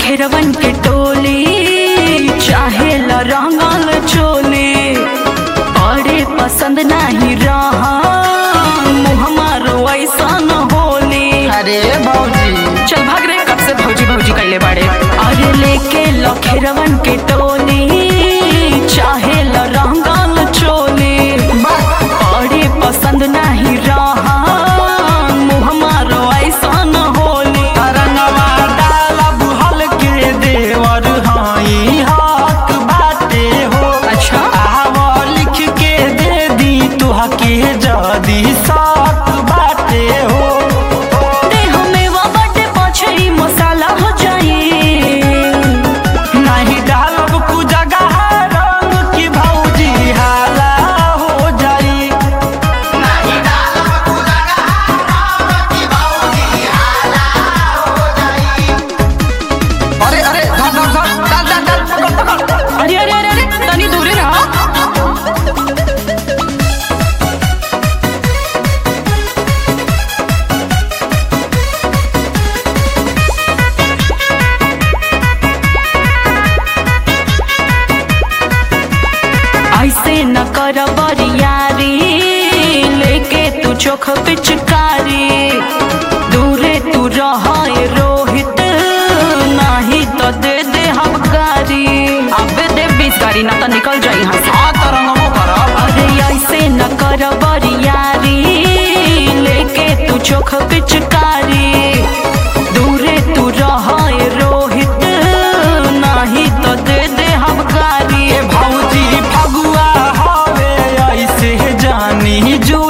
लखेरवन के टोली चाहे ल रंगल चोली बड़े पसंद नहीं रहा मुँह मारो ऐसा न होली अरे भौजी चल भाग रे कब से भौजी भौजी कैले बाड़े अरे लेके लखेरवन के टोली चाहे ल रंगल चोली बड़े पसंद नहीं रहा मुँह मारो ऐसा न होली तरंगवा डालब हल्के देवर हाई हाथ बाटे हो अच्छा आव लिख के दे दी तुहके जदी साथ बाटे हो देह में वो बटे पछई मसाला हो जाई नहीं डालब कु जगह रंग की भौजी हाला हो जाई अरे अरे धर धर धर डाल डाल डाल पकड़ पकड़ अरे अरे अरे अरे तनी दूरे रहा ऐसे न कर बरियारी लेके तू चोख पिचकारी दूरे तू रह रोहित नाही तो दे दे हम गारी अबे दे बीस गाड़ी ना तो निकल जाई यहाँ से आ तरंगमो करब अरे ऐसे न कर बरियारी लेके तू चोख पिचकारी दूरे तू रह रोहित नाही तो दे दे हम गारी ए भौजी फगुआ हवे ऐसे जानी जो